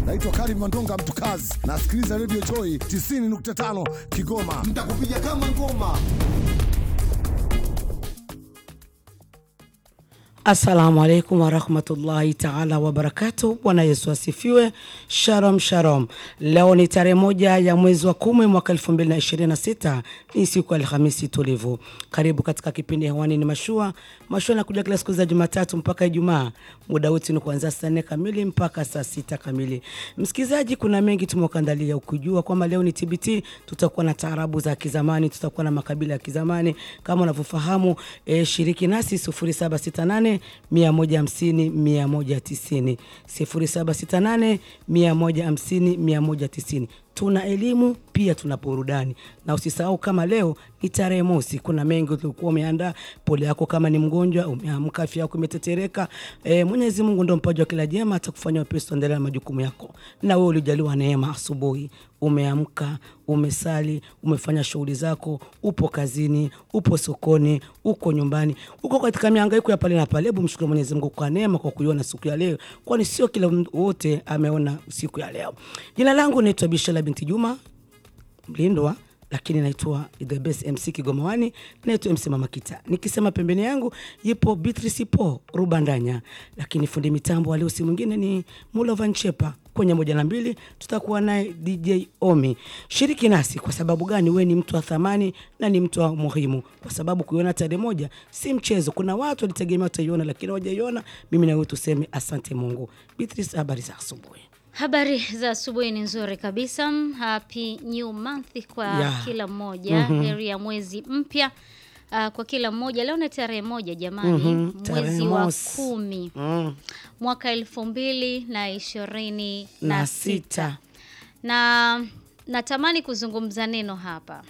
Naitwa Karim Mandonga Mtukazi, nasikiliza Radio Joy 90.5 Kigoma. Mtakupiga kama ngoma. Assalamu alaikum warahmatullahi taala wabarakatu. Bwana Yesu asifiwe. Shalom shalom. Leo ni tarehe moja ya mwezi wa kumi mwaka elfu mbili na ishirini na sita ni siku ya Alhamisi tulivu. Karibu katika kipindi hewani ni mashua. Mashua nakuja kila siku za Jumatatu mpaka Ijumaa, muda wote ni kuanzia saa nne kamili mpaka saa sita kamili. Msikilizaji, kuna mengi tumekuandalia, ukijua kwamba leo ni TBT, tutakuwa na taarabu za kizamani, tutakuwa na makabila ya kizamani kama unavyofahamu. E, shiriki nasi 0768 150 190 0768 150 190 tuna elimu pia tuna burudani, na usisahau kama leo ni tarehe mosi, kuna mengi ulikuwa umeandaa. Pole yako kama ni mgonjwa, umeamka afya yako imetetereka. E, Mwenyezi Mungu ndo mpaji wa kila jema, atakufanya wepesi, endelea na majukumu yako. Na wewe ulijaliwa neema, asubuhi umeamka, umesali, umefanya shughuli zako, upo kazini, upo sokoni, uko nyumbani, uko katika mihangaiko ya pale na pale. Hebu mshukuru Mwenyezi Mungu kwa neema, kwa kuiona siku ya leo, kwani sio kila mtu wote ameona siku ya leo. Jina langu naitwa Bishala binti Juma Mlindwa, lakini naitwa the best MC Kigomawani, naitwa MC Mama Kita. Nikisema pembeni yangu yipo Beatrice Po Rubandanya, lakini fundi mitambo alio si mwingine ni Mulovan Chepa. Kwenye moja na mbili tutakuwa naye DJ Omi. Shiriki nasi kwa sababu gani? We ni mtu wa thamani na ni mtu wa muhimu, kwa sababu kuiona tarehe moja si mchezo. Kuna watu walitegemea wataiona, lakini hawajaiona. Mimi na wewe tuseme asante Mungu. Beatrice, habari za asubuhi? Habari za asubuhi ni nzuri kabisa. Happy new month kwa Yeah. kila mmoja. Heri ya mwezi mpya uh, kwa kila mmoja. Leo ni tarehe moja jamani, Mhm, tarehe mwezi wa mosi. kumi Mm. mwaka elfu mbili na ishirini Na na sita. sita na natamani kuzungumza neno hapa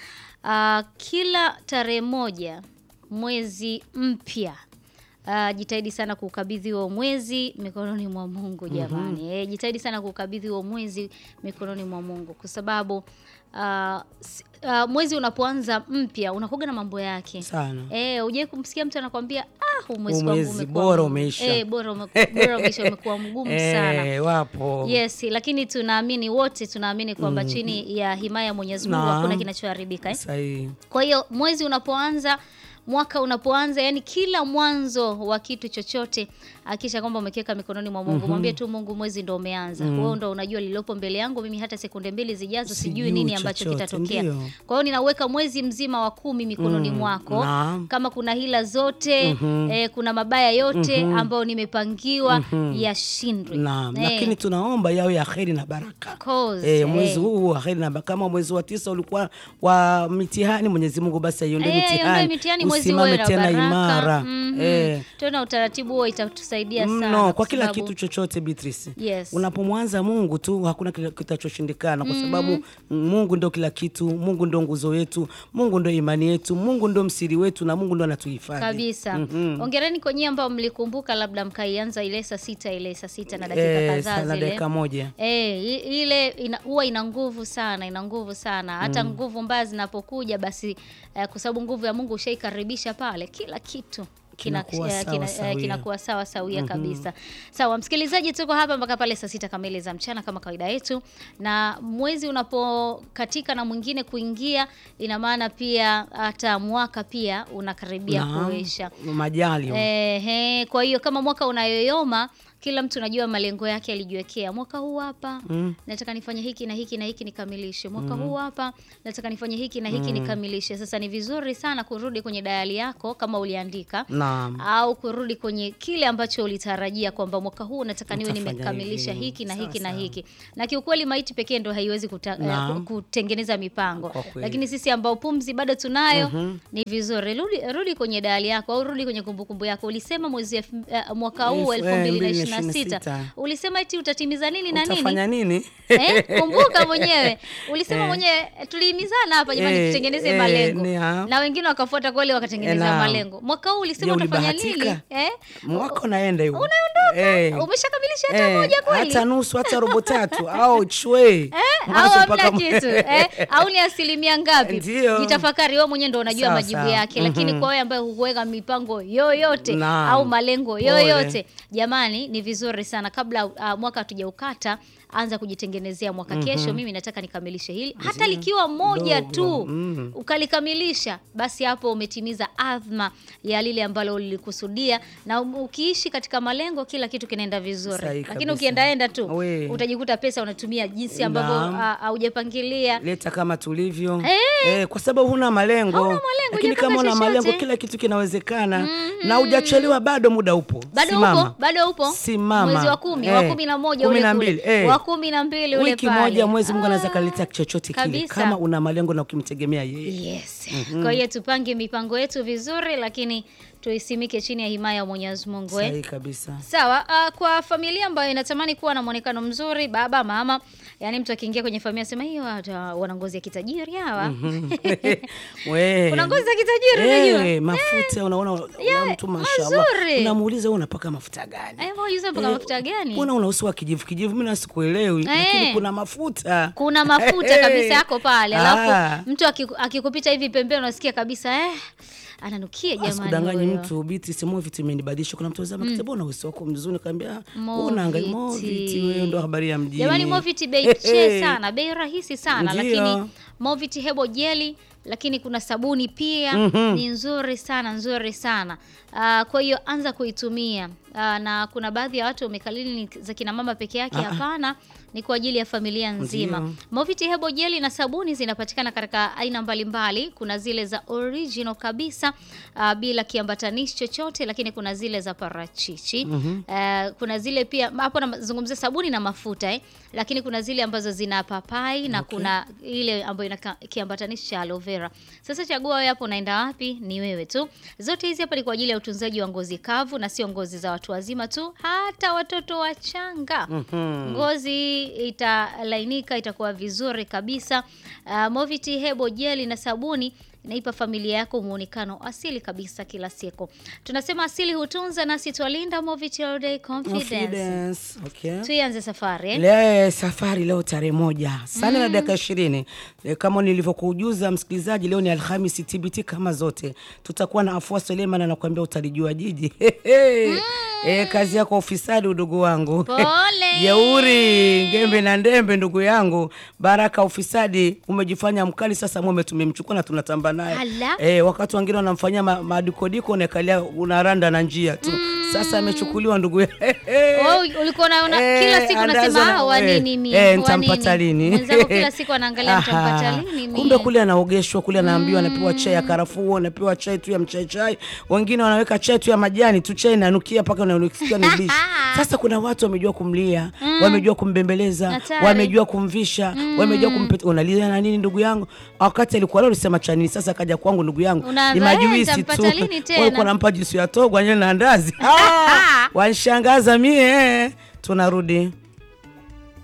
uh, kila tarehe moja mwezi mpya Uh, jitahidi sana kukabidhi huo mwezi mikononi mwa Mungu jamani. Eh, jitahidi sana kukabidhi huo mwezi mikononi mwa Mungu kwa sababu uh, s- uh, mwezi unapoanza mpya unakuga na mambo yake Sana. Eh, hujai kumsikia mtu anakwambia ah, huu mwezi Huu kwangu mwezi umekuwa bora mgumu." umeisha. Eh, bora ume- bora umeisha umekuwa mgumu sana. Eh, wapo Yes, lakini tunaamini wote tunaamini kwamba chini ya himaya ya Mwenyezi Mungu Naam. hakuna kinachoharibika eh? sahihi. Kwa hiyo mwezi unapoanza mwaka unapoanza, yani kila mwanzo wa kitu chochote, hakisha kwamba umekiweka mikononi mwa Mungu. Mwambie tu Mungu, mwezi ndo umeanza. Wewe ndo unajua lililopo mbele yangu, mimi hata sekunde mbili zijazo sijui Sijui nini ambacho chochote, kitatokea. ndio. Kwa hiyo ninauweka mwezi mzima wa kumi mikononi mwako. naam. Kama kuna hila zote eh, kuna mabaya yote ambayo nimepangiwa yashindwe. Naam, Eh, lakini tunaomba yawe ya kheri na baraka. course, Eh, eh. mwezi huu wa kheri na baraka. Kama mwezi wa tisa ulikuwa wa mitihani, Mwenyezi Mungu basi aiondoe Eh, iondoe mitihani, mitihani mwezi usimame uwe na tena baraka. imara. Mhm. Eh, Tena utaratibu huo itatusaidia sana mno kwa kila sababu- kitu chochote Beatrice. Yes. Unapomwanza Mungu tu hakuna kile kitachoshindikana kwa sababu Mungu ndo kila kitu, Mungu ndo nguzo yetu, Mungu ndo imani yetu, Mungu ndo msiri wetu na Mungu ndo anatuhifadhi. kabisa. Ongereni kwa nyie ambao mlikumbuka labda mkaianza ile saa sita ile saa sita na dakika Eh, kadhaa sana zile. dakika moja. Eh, i- ile ina- huwa ina nguvu sana, ina nguvu sana. Hata nguvu mbaya zinapokuja basi eh, kwa sababu nguvu ya Mungu ushaikaribisha pale, kila kitu kina- Kinakuwa eh, sawa kina- eh, sawia. kinakuwa sawa sawia kabisa. Sawa, msikilizaji, tuko hapa mpaka pale saa sita kamili za mchana kama kawaida yetu, na mwezi unapokatika na mwingine kuingia, ina maana pia hata mwaka pia unakaribia Naam, kuisha. Majali. Ehe, kwa hiyo kama mwaka unayoyoma, kila mtu najua malengo yake alijiwekea. Mwaka huu hapa nataka nifanye hiki na hiki na hiki nikamilishe. Mwaka huu hapa nataka nifanye hiki na hiki nikamilishe. Sasa ni vizuri sana kurudi kwenye dayali yako kama uliandika Naam. au kurudi kwenye kile ambacho ulitarajia kwamba mwaka huu nataka niwe Nitafanya nimekamilisha hivi. hiki na Sawa, hiki na sawa. hiki. Na kiukweli maiti pekee ndo haiwezi kuta, eh, Naam. ku- kutengeneza mipango, Kwa kweli. lakini sisi ambao pumzi bado tunayo ni vizuri rudi, rudi kwenye dayali yako au rudi kwenye kumbukumbu yako. Ulisema mwezi elfu- eh, mwaka huu Elfu- 2026 2026. ulisema eti utatimiza nini na nini? Utafanya nini? Eh, kumbuka mwenyewe ulisema mwenyewe, tulihimizana hapa jamani, Eh, tutengeneze eh, malengo ni ha- na wengine wakafuata kweli wakatengeneza Eh, naam. malengo. Mwaka huu ulisema Je, utafanya nini? ulibahatika? Eh? Mwaka unaenda hivyo. Unaondoka, Eh. umeshakamilisha hata Eh, moja kweli? hata nusu hata robo tatu au chwe Eh, au Mwanzo hamna mpaka- kitu eh? au ni asilimia ngapi? Ndio. Jitafakari wewe mwenyewe, ndo unajua Sawa, majibu sawa. yake. Lakini kwa wewe ambaye hukuweka mipango yoyote Naam. au malengo Pole. yoyote, jamani, ni vizuri sana kabla uh, mwaka hatujaukata anza kujitengenezea mwaka kesho mimi nataka nikamilishe hili hata likiwa moja Dogo, tu mm. ukalikamilisha basi hapo umetimiza adhma ya lile ambalo ulikusudia na um- ukiishi katika malengo kila kitu kinaenda vizuri Sahihi lakini kabisa. ukiendaenda tu We. utajikuta pesa unatumia jinsi ambavyo Naam. ah, haujapangilia leta kama tulivyo Eh. eh, kwa sababu huna malengo, Hauna malengo, lakini hujapanga kama una chochote. malengo kila kitu kinawezekana na hujachelewa bado, muda upo. bado Simama. upo bado upo Simama. mwezi wa kumi Eh, wa kumi na moja kumi ule na kule. mbili, eh. wa kumi na mbili ule wiki pale. moja mwezi Mungu anaweza Ah, kaleta chochote kile kabisa. kama una malengo na ukimtegemea yeye. Yes. Kwa hiyo tupange mipango yetu vizuri, lakini tuisimike chini ya himaya ya Mwenyezi Mungu eh. Sahihi kabisa. Sawa, uh, kwa familia ambayo inatamani kuwa na mwonekano mzuri, baba mama, yani mtu akiingia kwenye familia sema hiyo hata wana ngozi ya kitajiri hawa. We. Kuna ngozi za kitajiri unajua? Eh, mafuta unaona una Yeah, mtu mashallah. mazuri. Unamuuliza wewe unapaka mafuta gani? Eh, mbona hizo mpaka Eh, mafuta gani? Mbona una uso wa kijivu kijivu? Mimi nasikuelewi, lakini Eh. kuna mafuta. Kuna mafuta kabisa yako pale, Ah. alafu mtu akiku- akikupita hivi pembeni unasikia kabisa eh, ananukia jamani. Asikudanganyi huyo. mtu biti semo vitu imenibadilisha. Kuna mtu anasema mm. mbona uso wako mzuri? Kaambia Moviti. unaangalia moviti, wewe ndo habari ya mjini. Jamani, Movit bei Hey, che hey. sana, bei rahisi sana Ndio. lakini Movit hebo jeli, lakini kuna sabuni pia ni nzuri sana nzuri sana. Ah, kwa hiyo anza kuitumia. Ah, na kuna baadhi ya watu wamekalili ni za kina mama peke yake. Hapana, ni kwa ajili ya familia nzima. Ndio. Movit hebo jeli na sabuni zinapatikana katika aina mbalimbali. Kuna zile za original kabisa ah, bila kiambatanishi chochote, lakini kuna zile za parachichi. Eh, kuna zile pia hapo nazungumzia sabuni na mafuta eh, lakini kuna zile ambazo zina papai na kuna ile ambayo ina ka- kiambatanishi cha aloe vera. Sasa chagua wewe hapo unaenda wapi, ni wewe tu. Zote hizi hapa ni kwa ajili ya utunzaji wa ngozi kavu na sio ngozi za watu wazima tu, hata watoto wachanga. Ngozi italainika, itakuwa vizuri kabisa. Uh, Moviti hebo jeli na sabuni inaipa familia yako muonekano asili kabisa kila siku. Tunasema asili hutunza, nasi twalinda. Moviti all day confidence. Confidence. Okay. Tuianze safari eh? Le, safari leo tarehe moja sana na dakika ishirini e, kama nilivyokujuza msikilizaji, leo ni Alhamisi TBT kama zote, tutakuwa na Afua Suleiman anakuambia utalijua jiji e, kazi yako ufisadi, udugu wangu Pole. jeuri ngembe na ndembe, ndugu yangu Baraka, ufisadi umejifanya mkali sasa, mume tumemchukua na tunatamba naye Ala. e, wakati wengine wanamfanyia ma- madikodiko unakalia unaranda na njia tu sasa amechukuliwa ndugu Wewe ulikuwa unaona Eh, kila siku andazo unasema na- ah, wa eh, nini mimi? eh, wa nitampata nini?" lini? Mwenzako kila siku anaangalia nitampata Aha. lini mimi. Kumbe kule anaogeshwa kule, anaambiwa anapewa chai ya karafuu, anapewa chai tu ya mchai chai, wengine wanaweka chai tu ya majani tu, chai inanukia mpaka unanukia ni blish. Sasa kuna watu wamejua kumlia, wamejua kumbembeleza, Hatari. wamejua kumvisha, wamejua kumpeta. Unalia na nini ndugu yangu? Wakati alikuwa leo ulisema cha nini? Sasa kaja kwangu ndugu yangu, ni Unaanza, eh, majuisi tu. nitampata lini tena? Wewe uko nampa juisi ya togo na andazi. Ah, wanishangaza mie. Tunarudi.